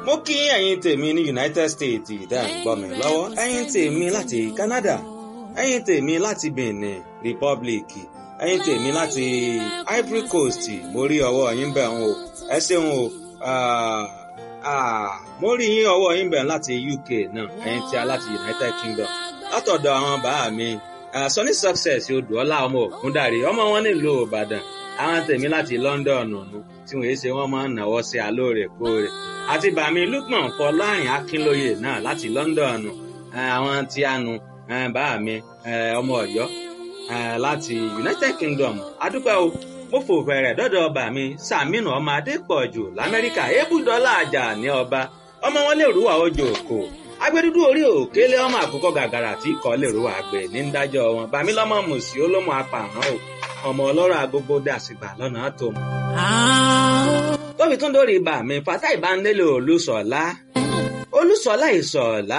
mo kí ẹ̀yin tèmi ní United States ìdá ń gbọ́ mi lọ́wọ́ ẹ̀yin tèmi láti Canada ẹ̀yin tèmi láti Benin Republic ẹ̀yin tèmi láti Ivory Coast mo rí ọwọ́ yín bẹ̀ ń o ẹ ṣeun o mo rí yín ọwọ́ yín bẹ̀ láti UK náà ẹ̀yin tí a láti United Kingdom látọ̀dọ̀ àwọn bàá mi Sunny Success odùọlá ọmọ ògúndàrí ọmọ wọn nílùú Ìbàdàn àwọn tèmi láti London ọ̀nà tí wọ́n ṣe wọ́n máa ń náwó sí alóòrèkóòrè àti bàmí Lukman Fọlárin Akínlóye náà láti London àwọn tí a nu bàmí ọmọ Ọ̀yọ́ láti United Kingdom adúpẹ́ o mo fò fẹ̀rẹ̀ dọ́dọ̀ bàmí Sàmínú ọmọ Adépọ̀jù l'Amẹ́ríkà ebúdọ́lá àjà ní ọba ọmọ wọn lè rúwà ojú òkò agbẹdúdú orí òkèlè ọmọ àkókò gàgàrà tí kò lè rúwà àgbẹ̀ ní ń dájọ́ wọn bàmí lọ́mọ mùsí olómọ apàmọ́ o ọmọ ọlọ́rọ̀ agogo dàsìgbà lọ́nà tó mọ̀. tóbi tún dórí ibà mi fata ìbánilé olùsọ̀lá olùsọ̀lá ìsọ̀lá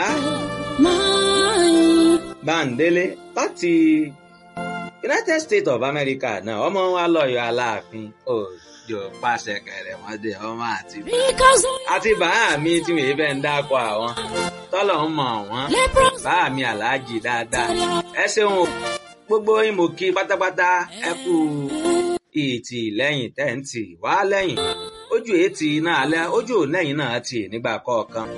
báńdélé láti United States of America náà ọmọ wa lọ́yọ̀ aláàfin òjò pàṣẹ kẹrẹmọdé ọmọ àti àti bàá mi tí mi fẹ́ ń dákọ̀ àwọn tọ́lọ̀ ń mọ̀ wọ́n bàá mi aláàjì dáadáa ẹ ṣeun o gbogbo yín mo kí pátápátá ẹ kú ìtì lẹ́yìn tẹ́ǹtì wá lẹ́yìn ojú ètì iná alẹ́ ojú lẹ́yìn náà tì nígbà kọ̀ọ̀kan.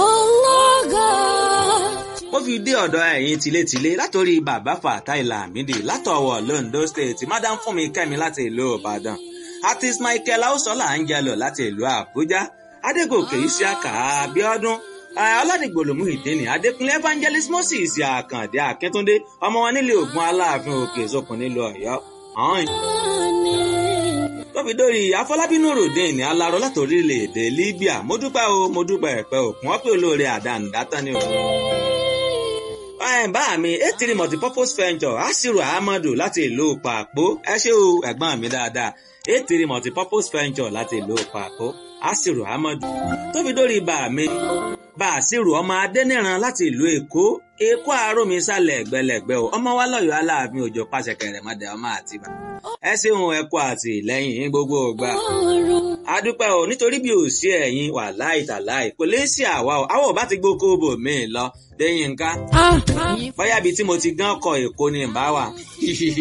mo fi dé ọ̀dọ̀ ẹ̀yin tilétilé látòrí bàbá Fatai Lamidi látọ̀wọ̀ Londo State madam Fúnmi Kẹ́mi láti ìlú Ìbàdàn artist Michael Ausola Angelo láti ìlú Àbújá Adégòkè Isiaka Abíọ́dún aládìgbòlòmù ìdíni adékúnlé evangelist moses àkàndé akíntúndé ọmọ wọn nílé ògùn aláàfin òkè ìsopọ̀ nílùú ọ̀yọ́ ọ̀hún. tóbi dórí afọlábínú ròdìn ní aláró láti orílẹ̀-èdè libya mo dúpẹ́ o mo dúpẹ́ ẹ̀pẹ́ òkun wọ́n pè olóore àdánidátán ni o. bá mi etiri multipurpose venture asiru ahmadu láti ìlú pàpó ẹ ṣé o ẹ̀gbọ́n mi dáadáa etiri multipurpose venture láti ìlú pàpó asiru ahmadu tóbi dórí bá mi bàṣírù ọmọ adẹ́nìran láti ìlú èkó èkó àárọ̀mí sálẹ̀ ẹ̀gbẹ́lẹ̀gbẹ́ o ọmọ wa lọ́yọ̀ọ́ aláàfin òjò pàṣẹ kẹrẹ̀mọdé ọmọ àtibá ẹ ṣeun ẹ kú àtìlẹ́yìn gbogbo ògbà adúpẹ́ o nítorí bí ò sí ẹ̀yin wà láì tàláì kò lè sí àwa o àwọn ò bá ti gbókó bò mí lọ lẹ́yìn nǹkan bóyá ibi tí mo ti gán kọ èkó ni ìbá wà